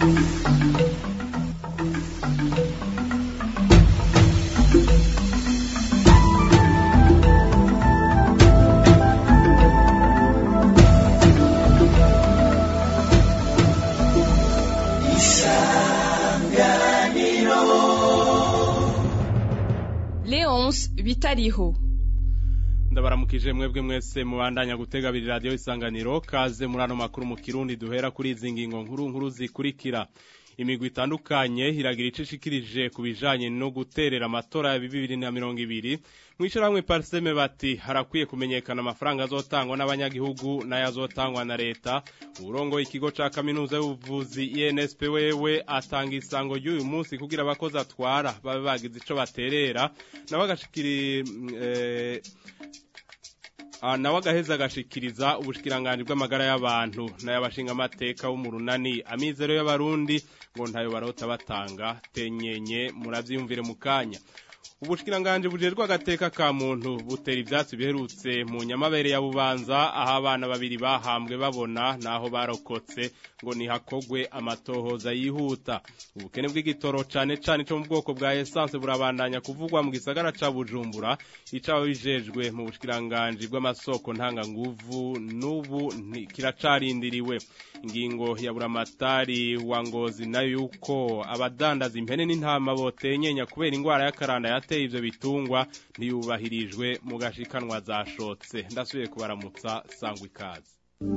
Leonce bitariho ndabaramukije mwebwe mwese mubandanya gutega abiri radiyo isanganiro kaze muri ano makuru mu kirundi duhera kuri izi ngingo nkuru nkuru zikurikira imigwi itandukanye iragira icyo ishikirije ku bijanye no guterera amatora ya bibiri na mirongo ibiri mw'ishyirahamwe pariseme bati harakwiye kumenyekana amafaranga azotangwa n'abanyagihugu n'ayo azotangwa na leta uburongo ikigo ca kaminuza y'ubuvuzi INSP wewe atanga isango ry'uyu munsi kugira abakozi atwara babe bagize ico baterera nawe agashikiri eh, Ah, nawe agaheza agashikiriza ubushikiranganje bw'amagara y'abantu n'ay'abashinga amateka w'umurunani amizero y'abarundi ngo ntayo barota batanga tenyenye muravyiyumvire mu kanya ubushikiranganje bujejwe agateka ka muntu butera ivyatsi biherutse mu nyamabere ya bubanza aho abana babiri bahambwe babona naho barokotse ngo nihakogwe amatohoza yihuta ubukene bw'igitoro cane cane cyo mu bwoko bwa essence burabandanya kuvugwa mu gisagara ca Bujumbura icaba bijejwe mu bushikiranganje bw'amasoko ntanga nguvu n'ubu kiracarindiriwe ingingo ya buramatari wa ngozi nayo yuko abadandaza impene n'intama botenyenya kubera ingwara y'akaranda yateye ivyo bitungwa ntiyubahirijwe mu gashikanwa zashotse ndasubiye kubaramutsa sangwa ikaze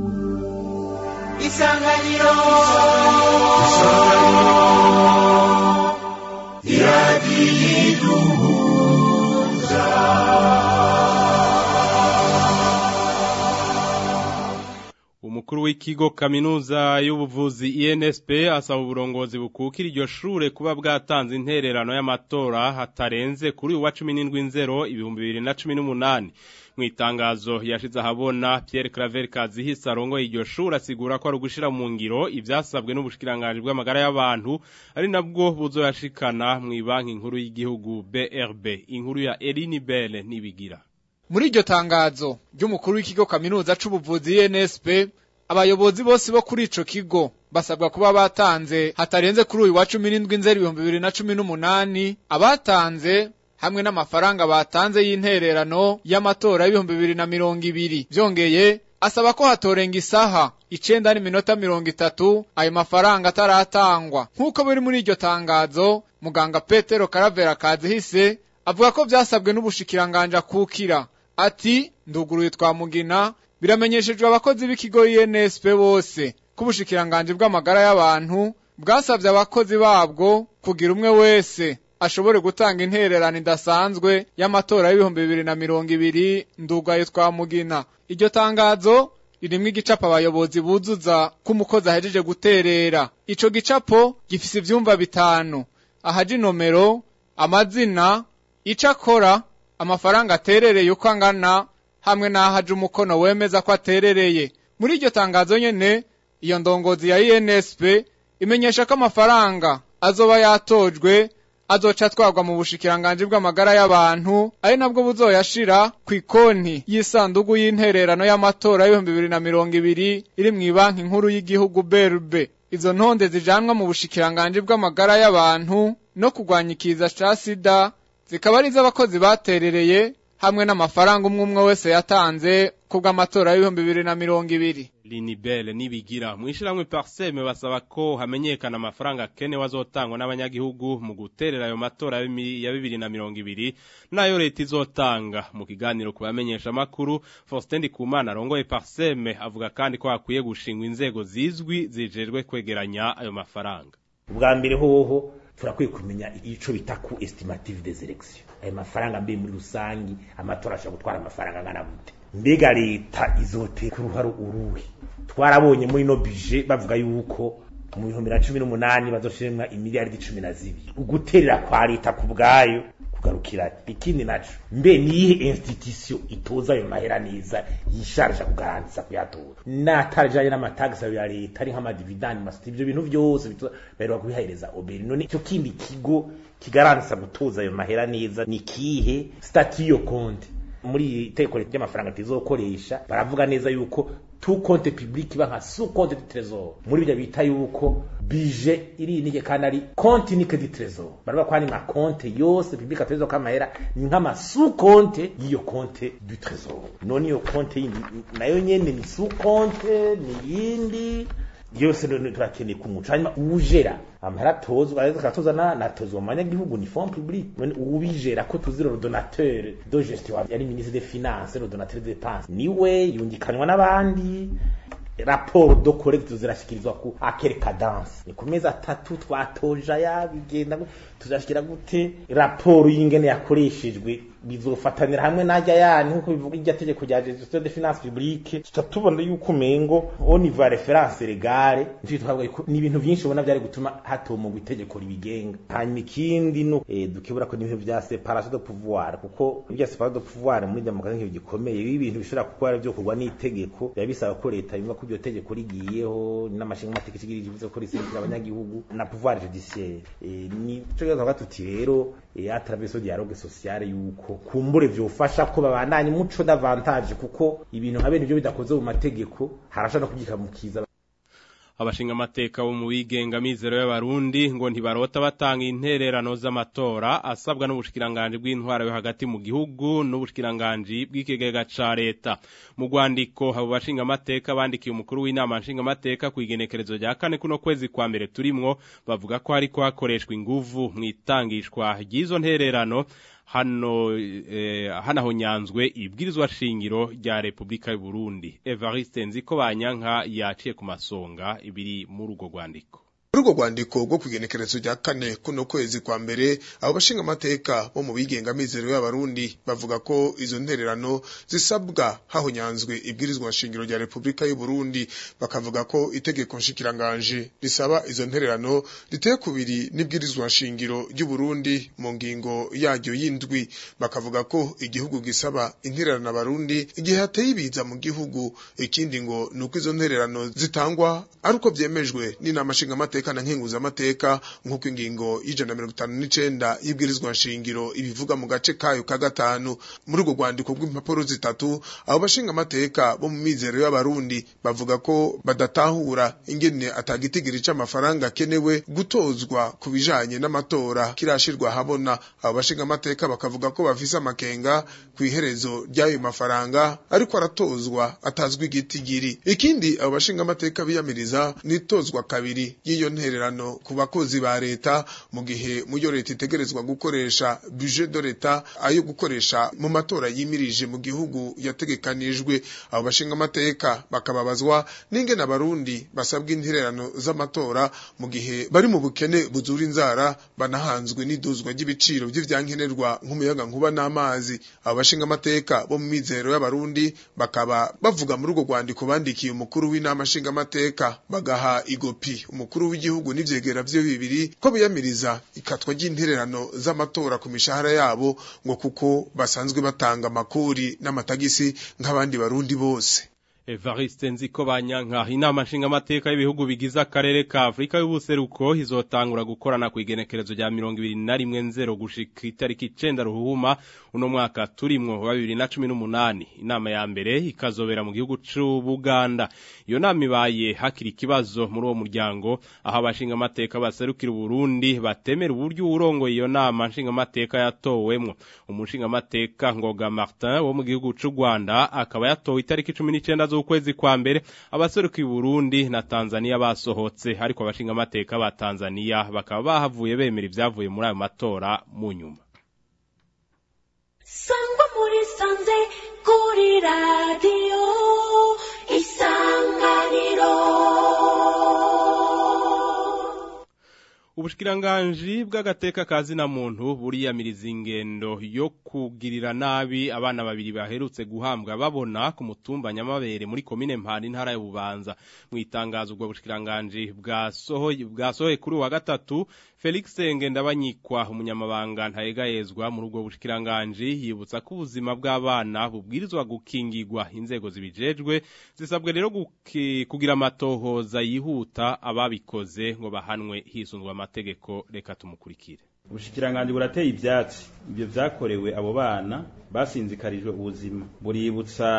isanganiro umukuru w'ikigo kaminuza y'ubuvuzi INSP asaba uburongozi bukukira iryo shure kuba bwatanze intererano y'amatora hatarenze kuri uwa 17 nzero ibihumbi 2018 mu itangazo yashize ahabona Pierre Claver Kazihisa arongoye iryo shure asigura ko ari ugushira mu ngiro ivyasabwe n'ubushikiranganje bw'amagara y'abantu ari nabwo buzoyashikana mu banki nkuru y'igihugu BRB inkuru ya Eline Belle nibigira muri iryo tangazo ry'umukuru w'ikigo kaminuza c'ubuvuzi INSP abayobozi bose bo kuri ico kigo basabwa kuba batanze hatarenze kuri uyu wa 17 nzeri 2018 abatanze hamwe n'amafaranga batanze y'intererano y'amatora y'ibihumbi bibiri na mirongo ibiri vyongeye asaba ko hatorenga isaha icenda n'iminota mirongo itatu ayo mafaranga ataratangwa nk'uko biri muri iryo tangazo muganga petero karavera kazihise avuga ko vyasabwe n'ubushikiranganje akukira ati nduguruye twamugina biramenyeshejwe abakozi b'ikigo INSP bose ko ubushikiranganje bw'amagara y'abantu bwasabye abakozi babwo kugira umwe wese ashobore gutanga intererano idasanzwe y'amatora y'ibihumbi bibiri na mirongo ibiri ndugaye twamugina iryo tangazo ririmwo igicapo abayobozi buzuza ko umukozi ahejeje guterera ico gicapo gifise ivyumba bitanu ahaja inomero amazina ico akora amafaranga aterereye uko angana hamwe n'ahaje umukono wemeza ko aterereye muri iryo tangazo nyene iyo ndongozi ya INSP imenyesha ko amafaranga azoba yatojwe azoca atwarwa mu bushikiranganje bw'amagara y'abantu ari nabwo buzoyashira ku ikonti y'isandugu y'intererano y'amatora y'ibihumbi bibiri na mirongo ibiri iri mu banki nkuru y'igihugu BRB izo ntonde zijanwa mu bushikiranganje bw'amagara y'abantu no kurwanya ikiza ca sida zikaba ari iz'abakozi baterereye hamwe n'amafaranga umwe umwe wese yatanze kubw'amatora y'ibihumbi bibiri na mirongo ibiri Linibele nibigira mwishiramwe parseme basaba ko hamenyekana amafaranga akene wazotangwa n'abanyagihugu mu guterera ayo matora ya bibiri na mirongo ibiri nayo leta izotanga mu kiganiro ku bamenyesha makuru Faustin Ndikumana arongoye parseme avuga kandi ko hakwiye gushingwa inzego zizwi zijejwe kwegeranya ayo mafaranga ubwa mbere hoho turakwiye kumenya ico bita ku estimative des elections ayo mafaranga mbe muri rusangi amatora ashobora gutwara amafaranga angana gute mbega leta izotera uruhare uruhe twarabonye muri no budget bavuga yuko mu bihumbi na cumi n'umunani bazoshiremwa imiliyaridi cumi na zibiri uguterera kwa leta ku bwayo kugarukira ikindi naco mbe niyihe institution itoza ayo mahera neza yisharja kugarantiza kuyatora natarajanye n'amatagisi ya leta ari nk'amadividani masiti ivyo bintu vyose baheruka kubihereza oberi none ico kindi kigo kigarantisa gutoza ayo mahera neza ni kihe stati yo konti muri iteko ry'amafaranga tizokoresha baravuga neza yuko tout compte public iba nka sous compte du trésor muri byo bita yuko bije iri nike kandi ari compte unique du trésor baraba ko ari ma compte yose public ateza kamahera ni nk'ama sous compte y'iyo compte du trésor none iyo compte yindi nayo nyene ni sous compte ni yindi yose turakeneye kumuca hanyuma uwujera amahera atozwa ariko akatoza natozwa mu banyagihugu ni fond public none uwubijera ko tuzi le donateur de gestion yari ministre des finances le donateur de dépenses niwe yungikanwa n'abandi raporo do collecte zirashikirizwa ku akere cadence ni ku mezi atatu twatoja yabigenda tuzashikira gute raporo y'ingene yakoreshejwe bizofatanira hamwe najya yani nkuko bivuga irya tegeko rya gestion de finance publique tuta tubona yuko umengo au niveau ya reference legale nivyo twavuga ko ni ibintu byinshi ubona byari gutuma hatomogwa itegeko ribigenga hanyuma ikindi no eh, dukibura ko n'ibintu vya séparation de pouvoir kuko ibya séparation de pouvoir muri demokarasi nk'ibintu gikomeye ibi bintu bishobora kuba ari byo kurwa n'itegeko biba bisaba ko leta yumva ko iryo tegeko rigiyeho n'amashinga amategeko ikigira ikivuze ko riserukira abanyagihugu na pouvoir judiciaire eh, ni cyo twavuga tuti rero eh, à travers ce dialogue social yuko kumbure vyofasha ko babandanye umuco davantage kuko ibintu nka bene ibyo bidakoze mu mategeko harasha no kugikamukiza abashinga amateka bo mu bigenga mizero y'abarundi ngo ntibarota batanga intererano z'amatora asabwa n'ubushikiranganje bw'intwara yo hagati mu gihugu n'ubushikiranganje bw'ikigega ca leta mu rwandiko abo bashinga amateka bandikiye umukuru w'inama nshinga amateka ku igenekerezo rya kane kuno kwezi kwa mbere turimwo bavuga ko hariko hakoreshwa inguvu mu itangishwa ry'izo ntererano hano eh, hanahonyanzwe ibwirizwa shingiro rya Republika y'u Burundi Evariste Nziko banyanka yaciye ku masonga ibiri muri ugo rwandiko muri urwo rwandiko rwo kugenekerezo rya kane kuno kwezi kwa mbere abo bashinga amateka bo mu bigenga mizero y'abarundi bavuga ko izo ntererano zisabwa hahonyanzwe ibwirizwa shingiro rya Republika y'u Burundi bakavuga ko itegeko nshikiranganje risaba izo ntererano riteye kubiri n'ibwirizwa shingiro ry'u Burundi mu ngingo yaryo y'indwi bakavuga ko igihugu gisaba intererano abarundi igihe hateye ibiza mu gihugu ikindi ngo nuko izo ntererano zitangwa ari uko byemejwe n'inama nshinga amateka na nkenguza amateka nk'uko ingingo y'ijana na mirongo itanu n'icenda y'ibwirizwa nshingiro ibivuga mu gace kayo ka gatanu muri urwo rwandiko rw'impapuro zitatu abo bashinga amateka bo mu mizero y'abarundi bavuga ko badatahura ingene atagitigiri c'amafaranga akenewe gutozwa ku bijanye n'amatora kirashirwa habona abo bashinga amateka bakavuga ko bafise amakenga ku iherezo ry'ayo mafaranga ariko aratozwa atazwi igitigiri ikindi abo bashinga amateka biyamiriza n'itozwa kabiri y'iyo ntererano ku bakozi ba leta mu gihe muyo leta itegerezwa gukoresha budget de leta ayo gukoresha mu matora yimirije mu gihugu yategekanijwe abo bashinga amateka bakababazwa n'ingene abarundi basabwa intererano z'amatora mu gihe bari mu bukene buzura inzara banahanzwe n'iduzwa ry'ibiciro by'ivyankenerwa nk'umuyaga nkuba n'amazi abo bashinga amateka bo mu mizero y'abarundi bakaba bavuga muri urwo rwandiko bandikiye umukuru w'inama nshinga amateka bagaha igopi umukuru w'igihugu n'ivyegera vyo bibiri ko biyamiriza ikatwa ry'intererano z'amatora ku mishahara yabo ngo kuko basanzwe batanga amakori n'amatagisi nk'abandi barundi bose Evariste Nziko banyanka inama nshinga amateka y'ibihugu bigize akarere ka Afrika y'ubuseruko izotangura gukorana ku igenekerezo rya 2021 gushika itariki 9 ruhuma uno mwaka turimwo wa 2018 inama ya mbere ikazobera mu gihugu c'u Buganda iyo nama ibaye hakiri ikibazo muri uwo muryango aho abashinga amateka baserukira Burundi batemera uburyo urongo iyo nama nshinga amateka yatowemwo umushinga amateka Ngoga Martin wo mu gihugu c'u Rwanda akaba yatowe itariki 19 z'ukwezi kwa mbere abaserukiye Burundi na Tanzania basohotse ariko abashinga amateka ba Tanzania bakaba bahavuye bemera ivyavuye muri ayo matora mu nyuma Sangwa muri sanze kuri radio isanganiro Ubushikiranganji bw'agateka kazi na muntu buriyamiriza ingendo yo kugirira nabi abana babiri baherutse guhambwa babona ku mutumba nyamabere muri komine Mpanda intara ya Bubanza mu itangazo ubwo bushikiranganji bwasohoye bwasohoye kuri wa gatatu Felix Ngendabanyikwa umunyamabanga ntayegayezwa muri ubwo bushikiranganji yibutsa ko ubuzima bw'abana bubwirizwa gukingirwa inzego zibijejwe zisabwe rero kugira amatohoza yihuta ababikoze ngo bahanwe hisunzwe amategeko reka tumukurikire ubushikiranganje burateye ivyatsi ibyo vyakorewe abo bana basinzikarijwe ubuzima buributsa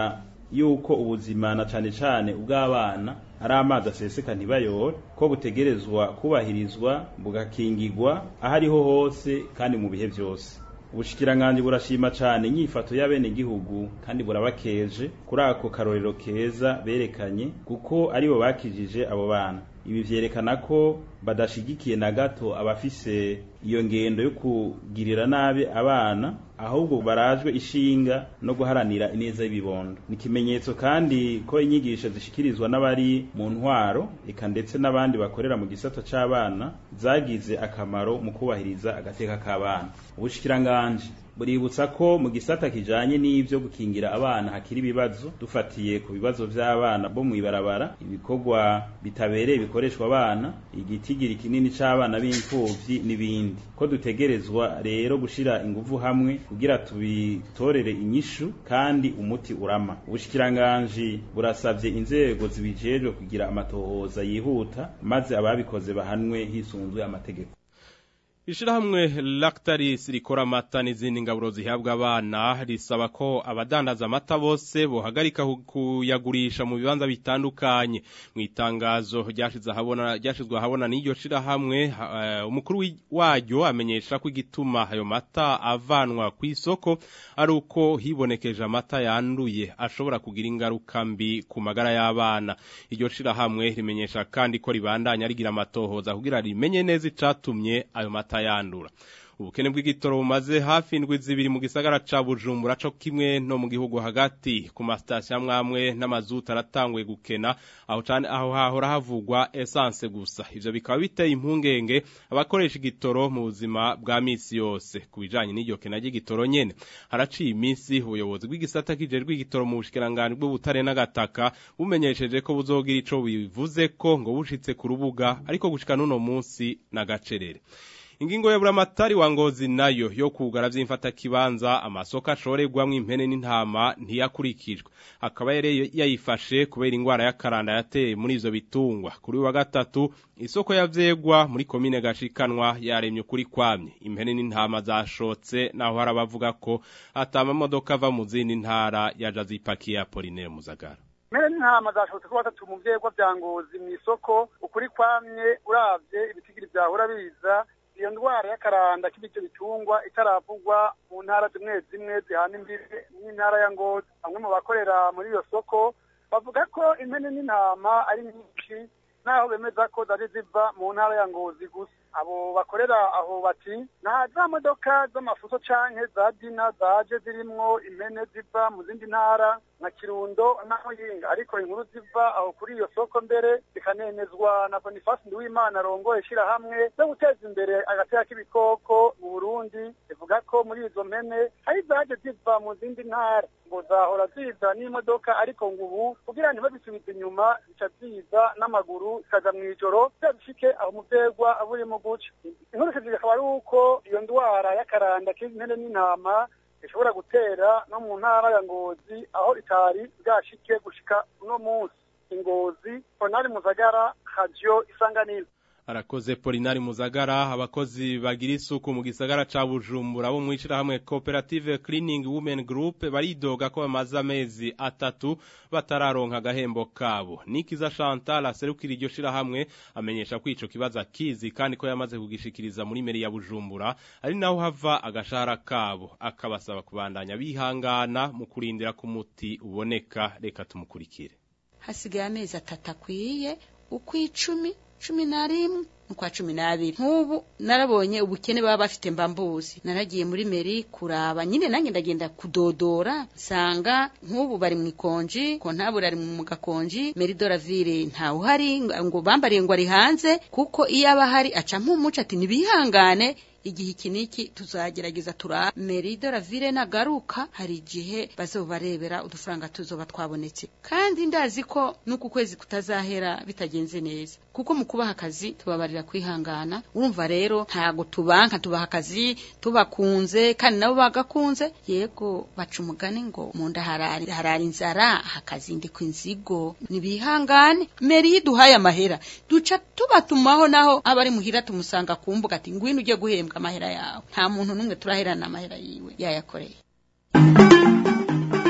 yuko ubuzima na cane cane ubw'abana ari amazi aseseka ntibayore ko butegerezwa kubahirizwa bugakingirwa aho ariho hose kandi mu bihe vyose ubushikiranganji burashima cane inyifato y'abenegihugu kandi burabakeje kuri ako karorero keza berekanye kuko aribo bakijije abo bana ibi vyerekana ko badashigikiye na gato abafise iyo ngendo yo kugirira nabi abana ahubwo barajwe ishinga no guharanira ineza y'ibibondo ni ikimenyetso kandi ko inyigisho zishikirizwa n'abari mu ntwaro eka ndetse n'abandi bakorera mu gisata c'abana zagize akamaro mu kubahiriza agateka k'abana ubushikiranganji buributsa ko mu gisata kijanye n'ivyo gukingira abana hakiri ibibazo dufatiye ku bibazo vy'abana bo mw'ibarabara ibikorwa bitabereye bikoreshwa abana igitigiri kinini c'abana b'imfuvyi n'ibindi ko dutegerezwa rero gushira inguvu hamwe kugira tubitorere inyishu kandi umuti urama ubushikiranganji burasavye inzego zibijejwe kugira amatohoza yihuta maze ababikoze bahanwe hisunzwe amategeko Ishirahamwe Lactalis rikora amata n'izindi ngaburo zihabwa abana risaba ko abadandaza amata bose bohagarika kuyagurisha mu bibanza bitandukanye mu itangazo ryashize ahabona ryashizwe ahabona n'iryo shirahamwe uh, umukuru waryo amenyesha ko igituma ayo mata avanwa ku isoko ari uko hibonekeje amata yanduye ashobora kugira ingaruka mbi ku magara y'abana iryo shirahamwe rimenyesha kandi ko ribandanya rigira amatohoza kugira rimenye neza icatumye ayo mata yandura ubukene bw'igitoro bumaze hafi indwi zibiri mu gisagara ca Bujumbura co kimwe no mu gihugu hagati ku masitasiyo amwamwe n'amazuta aratanguye gukena aho cane aho hahora havugwa essence gusa ivyo bikaba biteye impungenge abakoresha igitoro mu buzima bwa misi yose kubijanye n'iryo kena ry'igitoro nyene haraciye iminsi ubuyobozi bw'igisata kijejwe igitoro mu bushikiranganje bw'ubutare n'agataka bumenyesheje ko buzogira ico bivuze ko ngo bushitse ku rubuga ariko gushika n'uno munsi n'agacerere ingingo ya buramatari wa ngozi nayo yo kugara vy'imfata kibanza amasoko ashoregwamwo impene n'intama ntiyakurikijwe akaba yari yayifashe kubera ingwara y'akaranda yateye muri ivyo bitungwa kuri wa gatatu isoko yavyegwa muri komine gashikanwa yaremye kuri kwamye impene n'intama zashotse naho harabavuga ko atama modoka ava mu zindi ntara yaja zipakiye Apollinaire Muzagara Mere n'intama zashotse ko batatu mu vyegwa vya ngozi mw'isoko ukuri kwamye uravye ibitigiri vyahora biza iyo ndwara y'akaranda k'ibyo bitungwa itaravugwa mu ntara zimwe zimwe zihana imbibe n'intara ya ngozi bamwe mu bakorera muri iyo soko bavuga ko impene n'intama ari nyinshi naho bemeza ko zari ziva mu ntara ya ngozi gusa abo bakorera aho bati nta za modoka z'amafuso canke za dina zaje zirimwo impene ziva mu zindi ntara nka kirundo naho yinga ariko inkuru ziva aho kuri iyo soko mbere zikanemezwa na Boniface Nduwimana arongoye ishirahamwe zo guteza imbere agateka k'ibikoko mu Burundi ivuga ko muri izo mpene hari zaje ziva mu zindi ntara ngo zahora ziza n'imodoka ariko ngo ubu kugira ntibabisubize inyuma zica ziza n'amaguru zikaja mw'ijoro zishike aho mu vyegwa buri mu guca inkuru akaba ari uko iyo ndwara y'akaranda k'impene n'intama ishobora gutera no mu ntara ya ngozi aho itari bwashike gushika uno munsi ingozi onari muzagara radio isanganiro Arakoze Polinari Muzagara abakozi bagira isuku mu gisagara ca Bujumbura bo mwishira hamwe Cooperative Cleaning Women Group baridoga ko bamaze amezi atatu batararonka agahembo kabo Nikiza Chantal aserukira iryo shira hamwe amenyesha ko ico kibazo akizi kandi ko yamaze kugishikiriza muri meri ya Bujumbura ari naho hava agashahara kabo akabasaba kubandanya bihangana mu kurindira ku muti uboneka reka tumukurikire hasigaye amezi atatu akwiye ukw'icumi cumi na rimwe ukwa cumi n'abiri nk'ubu narabonye ubukene baba bafite mbambuzi naragiye muri meri kuraba nyine nanjye ndagenda kudodora nsanga nk'ubu bari mu ikonji kontabure ari mu gakonji meri doravire ntawe uhari ngo bambariye ngo ari hanze kuko iyo aba ahari aca nk'umuco ati ntibihangane igihe iki niki tuzagerageza tura meri doravire nagaruka hari igihe bazobarebera udufaranga tuzoba twabonetse kandi ndazi ko n'uku kwezi kutazahera bitagenze neza kuko mu kubaha akazi tubabarira kwihangana urumva rero ntago tubanka tubaha akazi tubakunze kandi nabo bagakunze yego baca umugani ngo mu nda harari harari inzara hakazindikwa inzigo nibihangane meri yiduhaye amahera duca tubatumaho naho abari muhira tumusanga ku mbuga ati ngwino ujye guhembwa amahera yawe nta muntu n'umwe turaherana amahera yiwe yayakoreye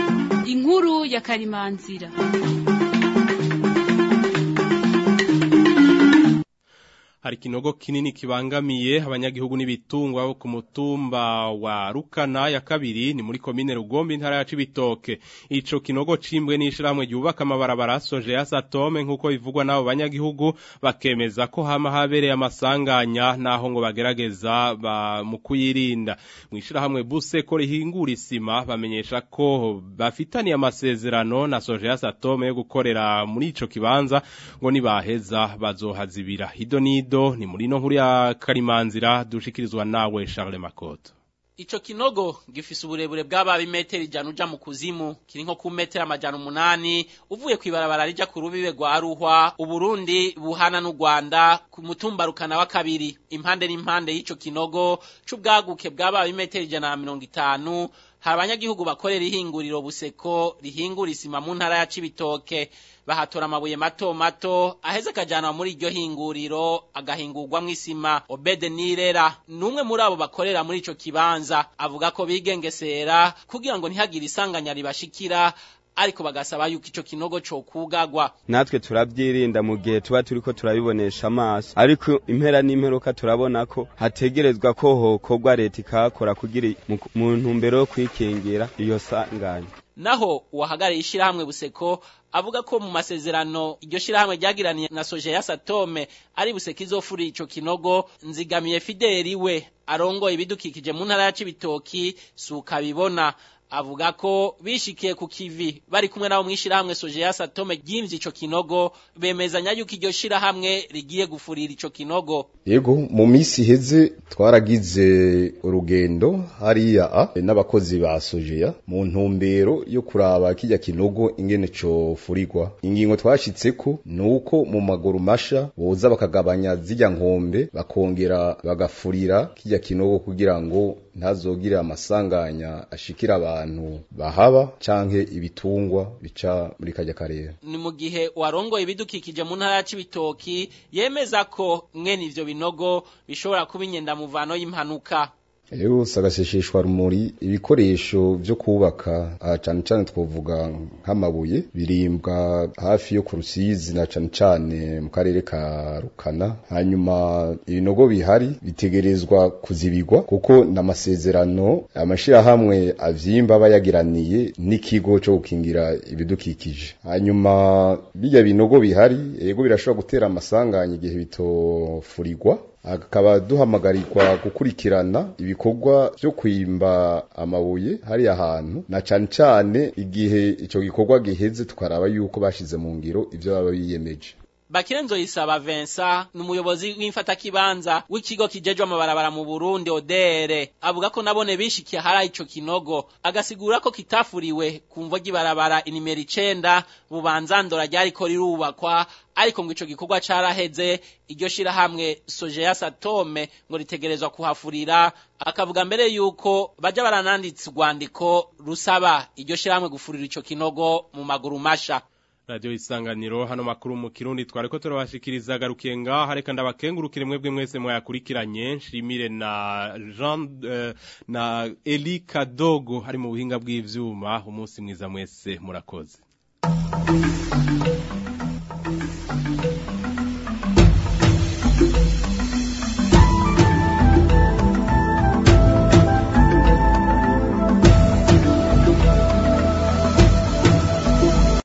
inkuru ya karimanzira hari kinogo kinini kibangamiye abanyagihugu n'ibitungwa bo ku mutumba wa Rukana ya kabiri ni muri komine Rugombe intara ya Cibitoke ico kinogo cimbwe n'ishiramwe ryubaka amabarabara soje ya Satome nkuko bivugwa nabo banyagihugu bakemeza ko hama habereye amasanganya naho ngo bagerageza ba mu kuyirinda mwishirahamwe buse ko rihingura isima bamenyesha ko bafitaniye amasezerano na soje ya Satome yo gukorera muri ico kibanza ngo nibaheza bazohazibira hido nido ni muri no nkuru ya Karimanzira dushikirizwa nawe Charles Makoto Ico kinogo gifise uburebure bw'ababi metero ijana uja mu kuzimu kiri nko ku metero amajana umunani uvuye kwibarabara rija ku rubibe rwa Ruhwa Uburundi buhana n'u Rwanda ku mutumba rukana wa kabiri impande n'impande y'ico kinogo c'ubwaguke bw'ababi metero ijana na mirongo itanu hari abanyagihugu bakorera ihinguriro buseko rihingura isima mu ntara ya Cibitoke bahatora amabuye mato mato aheze akajyanwa muri iryo hinguriro agahingurwamwo isima obede nirera n'umwe muri abo bakorera muri ico kibanza avuga ko bigengesera kugira ngo ntihagire isanganya ribashikira ariko bagasaba yuko ico kinogo co kugagwa natwe turabyirinda mu gihe tuba turiko turabibonesha amaso ariko impera n'imperuka turabona ko hategerezwa ko hokorwa leta ikahakora kugira mu ntumbero yo kwikingira iyo sanganya naho uwahagarariye ishirahamwe buseko avuga ko mu masezerano iryo shirahamwe ryagiraniye na soje ya Satome ari buseko izofura ico kinogo nzigamiye Fideli we arongoye ibidukikije mu ntara ya Cibitoki suka bibona avuga ko bishikiye ku kivi bari kumwe nabo mwishirahamwe soje ya Satome ryimvye ico kinogo bemezanya yuko iryo shirahamwe rigiye gufurira ico kinogo yego mu misi heze twaragize urugendo hariya n'abakozi ba sojeya mu ntumbero yo kuraba kijya kinogo ingene co furirwa ingingo twashitseko nuko mu maguru masha boza bakagabanya zijya nkombe bakongera bagafurira kijya kinogo kugira ngo ntazogire amasanganya ashikira abantu bahaba canke ibitungwa bica muri kajya karere ni mu gihe warongoye ibidukikije mu ntara ya Cibitoki yemeza ko mwene ivyo binogo bishobora kuba inyenda muvano y'impanuka rero sagasesheshwa rumuri ibikoresho byo kubaka cyane cyane twovuga nk'amabuye birimbwa hafi yo ku rusizi na cyane cyane mu karere ka rukana hanyuma ibinogo bihari bitegerezwa kuzibigwa kuko n'amasezerano amashyirahamwe avyimba aba yagiraniye n'ikigo cyo gukingira ibidukikije hanyuma bijya binogo bihari yego birashobora gutera amasanganya igihe bitofurirwa akaba duhamagarirwa gukurikirana ibikorwa byo kwimba amabuye hariya hantu na cyane cyane igihe icyo gikorwa giheze tukaraba yuko bashize mu ngiro ibyo baba biyemeje Bakirenzo yisaba Vincent ni umuyobozi w'imfatakibanza w'ikigo kijejwe amabarabara mu Burundi odere avuga ko nabone bishikiye hari ico kinogo agasigura ko kitafuriwe ku mvo gibarabara inimero 9 bubanza ndora ryari ko rirubakwa ariko ngo ico gikorwa caraheze iryo shira hamwe soje ya Satome ngo ritegerezwa kuhafurira akavuga mbere yuko baja barananditse urwandiko rusaba iryo shira hamwe gufurira ico kinogo mu maguru masha Radio isanganiro hano makuru mu kirundi twareko turabashikiriza garukiye ngaha reka ndabakengurukire mwebwe mwese mwayakurikiranye nshimire na Jean uh, na Eli Kadogo hari mu buhinga bw'ivyuma umunsi mwiza mwese murakoze